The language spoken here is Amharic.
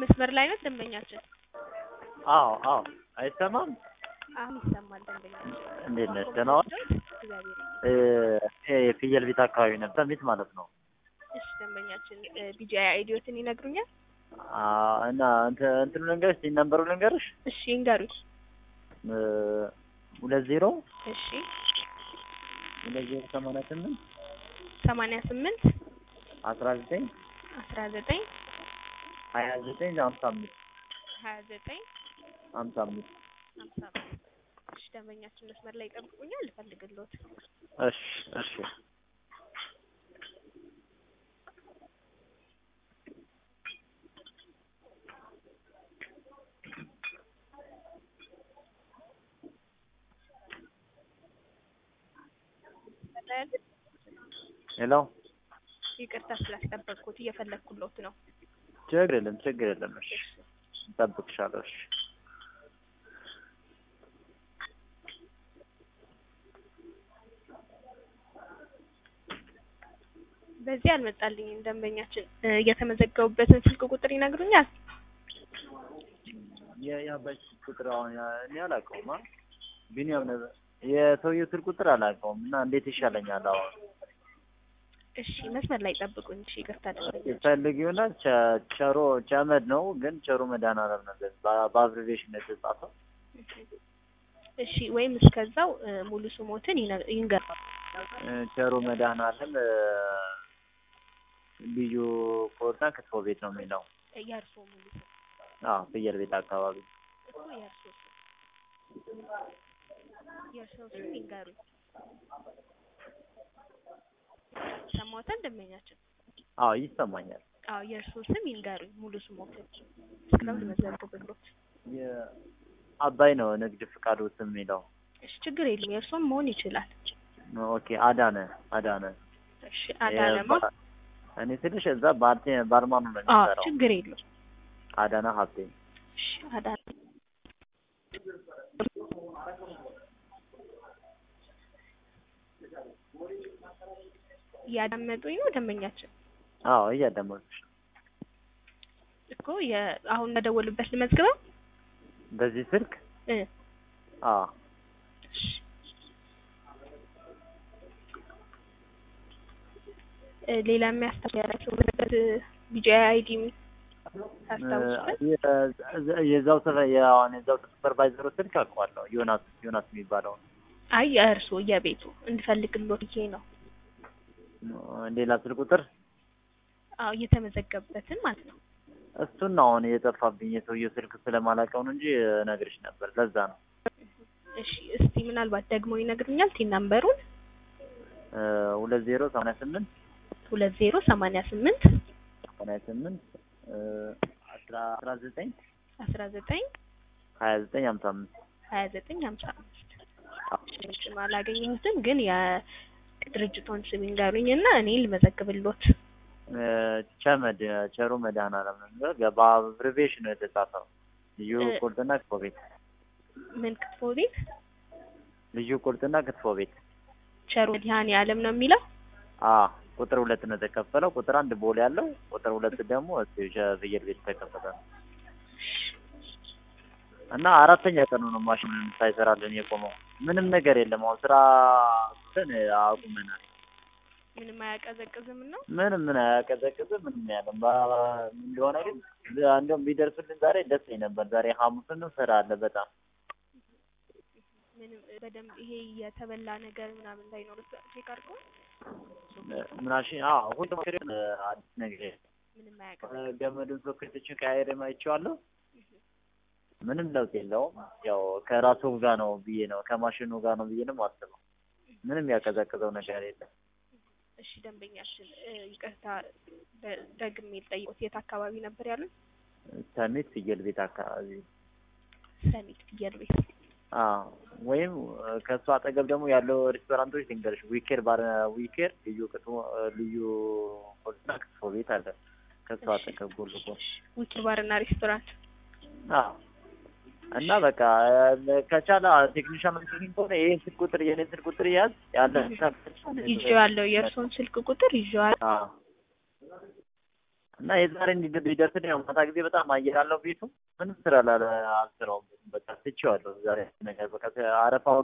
መስመር ላይ ነው ደንበኛችን? አዎ አዎ፣ አይሰማም? አሁን ይሰማል ደንበኛችን። እንዴት ነሽ? ደህና ዋልሽ? እግዚአብሔር እ ይሄ የፍየል ቤት አካባቢ ነበር ሰሚት ማለት ነው። እሺ ደንበኛችን ቢጂአይ አይዲዮትን ይነግሩኛል? አ እና እንትን እንትኑ ልንገርሽ፣ ሲን ነምበሩ ልንገርሽ እሺ ይንገሩኝ። እ ሁለት ዜሮ እሺ ሁለት ዜሮ ሰማንያ ስምንት ሰማንያ ስምንት አስራ ዘጠኝ አስራ ዘጠኝ ሀያ ዘጠኝ ሀምሳ አምስት ሀያ ዘጠኝ ሀምሳ አምስት ሀምሳ አምስት እሺ ደንበኛችን መስመር ላይ ይጠብቁኛል፣ ልፈልግልዎት። እሺ እሺ ሄሎ ይቅርታ ስላስጠበቅኩት እየፈለግኩሎት ነው። ችግር የለም ችግር የለም። እሺ እጠብቅሻለሁ። እሺ በዚህ አልመጣልኝም። ደንበኛችን እ የተመዘገቡበትን ስልክ ቁጥር ይነግሩኛል? የአባይ ስልክ ቁጥር አሁን ያ- እኔ አላውቀውም። አ ቢኒያም ነበር የሰውየው ስልክ ቁጥር አላውቀውም እና እንዴት ይሻለኛል አሁን እሺ መስመር ላይ ጠብቁኝ። እሺ ይቅርታ ደንበኛችን ፈልጊውና ቸ- ቸሮ ቸመድ ነው ግን ቸሮ መድኃኒዓለም ነገር በአብሪቬሽን ነው የተጻፈው። እሺ ወይም እስከዛው እ ሙሉ ስሞትን ይነ- ይንገሩ። እ ቸሮ መድኃኒዓለም እ ልዩ ኮርና ክትፎ ቤት ነው የሚለው። የእርስዎ ሙሉ ስም አዎ ፍየል ቤት አካባቢ እኮ የእርስዎ ስም የእርስዎ ስም ይንገሩኝ። ሰማዎታል ደንበኛችን? አዎ ይሰማኛል። አዎ የእርስዎ ስም ይንገሩኝ ሙሉ ስሞትን እስከዛው ልመዘግብሎት። የአባይ ነው ንግድ ፍቃዱ ስም የሚለው። እሺ ችግር የለም የእርስዎም መሆን ይችላል። ኦኬ አዳነ አዳነ እሺ አዳነማ የባ- እኔ ትንሽ እዛ ባርቴ ባርማኑ ነው አዎ የሚሰራው። ችግር የለም። አዳነ ሀብቴ እሺ አዳነ እያዳመጡኝ ነው ደንበኛችን? አዎ እያዳመጥኩሽ ነው። እኮ የ አሁን በደወሉበት ልመዝግበው? በዚህ ስልክ እ አዎ እሺ እ ሌላ የሚያስታውሳቸው ቢጂአይ አይዲ ታስታውሱበት? የ- የዛው ስለ የአሁን የዛው ሱፐርቫይዘሩ ስልክ አውቀዋለሁ። ዮናስ ዮናስ የሚባለው አይ የእርስዎ የቤቱ እንድፈልግሎት ብዬ ነው። ሌላ ስልክ ቁጥር አዎ እየተመዘገበበትን ማለት ነው። እሱን ነው አሁን የጠፋብኝ የሰውየው ስልክ ስለማላውቀው ነው እንጂ እነግርሽ ነበር። ለዛ ነው እሺ እስቲ ምናልባት ደግሞ ይነግሩኛል ቲን ናምበሩን እ ሁለት ዜሮ ሰማንያ ስምንት ሁለት ዜሮ ሰማንያ ስምንት ሰማንያ ስምንት እ አስራ አስራ ዘጠኝ አስራ ዘጠኝ ሀያ ዘጠኝ ሀምሳ አምስት ሀያ ዘጠኝ ሀምሳ አምስት ስም አላገኘሁትም፣ ግን የድርጅቶን ስም ይንገሩኝ እና እኔ ልመዘግብሎት። እ ቸመድ ቸሩ መድኃኒዓለም ነው የሚለው በአብሪቬሽን ነው የተጻፈው። ልዩ እ ቁርጥና ክትፎ ቤት ምን ክትፎ ቤት ልዩ ቁርጥና ክትፎ ቤት ቸሩ መድኃኔዓለም ነው የሚለው። አ ቁጥር ሁለት ነው የተከፈለው። ቁጥር አንድ ቦሌ ያለው፣ ቁጥር ሁለት ደግሞ እዚሁ ሸ- ፍየል ቤት የተከፈተ ነው እና አራተኛ ቀኑ ነው ማሽን ሳይሰራልን የቆመው። ምንም ነገር የለም። አሁን ስራ እንትን አቁመናል። ምንም አያቀዘቅዝም ነው። ምንም ምን አያቀዘቅዝም ምንም ያለም ባ- ምን እንደሆነ ግን እንደውም ቢደርስልን ዛሬ ደስ ይለኝ ነበር። ዛሬ ሐሙስን ስራ አለ በጣም ምንም በደንብ ይሄ የተበላ ነገር ምናምን እንዳይኖር ቼክ አድርጎ ምናሽ አዎ ሁሉም ነገር አዲስ ነገር የለም። ምንም አያቀዘቅዝም። ገመዱን ሶኬቶችን ቀያይሬ አይቼዋለሁ። ምንም ለውጥ የለውም። ያው ከራሱ ጋር ነው ብዬ ነው ከማሽኑ ጋር ነው ብዬ ነው የማስበው። ምንም ያቀዘቅዘው ነገር የለም። እሺ ደንበኛችን እ ይቅርታ ደ- ደግሜ ልጠይቅዎት የት አካባቢ ነበር ያሉት? ሰሚት ፍየል ቤት አካባቢ ሰሚት ፍየል ቤት። አዎ ወይም ከእሱ አጠገብ ደግሞ ያለው ሬስቶራንቶች ልንገርሽ፣ ዊኬር ባር ዊኬር ልዩ ክትፎ ልዩ ሆልና ክትፎ ቤት አለ ከእሱ እሺ። አጠገብ ጎን ለጎን ዊኪ ባርና ሬስቶራንት። አዎ እና በቃ ከቻለ ቴክኒሻን ምትኝ ከሆነ ይሄን ስልክ ቁጥር የኔን ስልክ ቁጥር ያዝ ያለ ይዤዋለሁ። የእርስዎን ስልክ ቁጥር ይዤዋለሁ። አዎ እና የዛሬ እንዲደርስ ያው ማታ ጊዜ በጣም አየር አለው ቤቱ ምንም ስራ ላለ አልሰራውም። በቃ ትቼዋለሁ ዛሬ ነገር በቃ አረፋው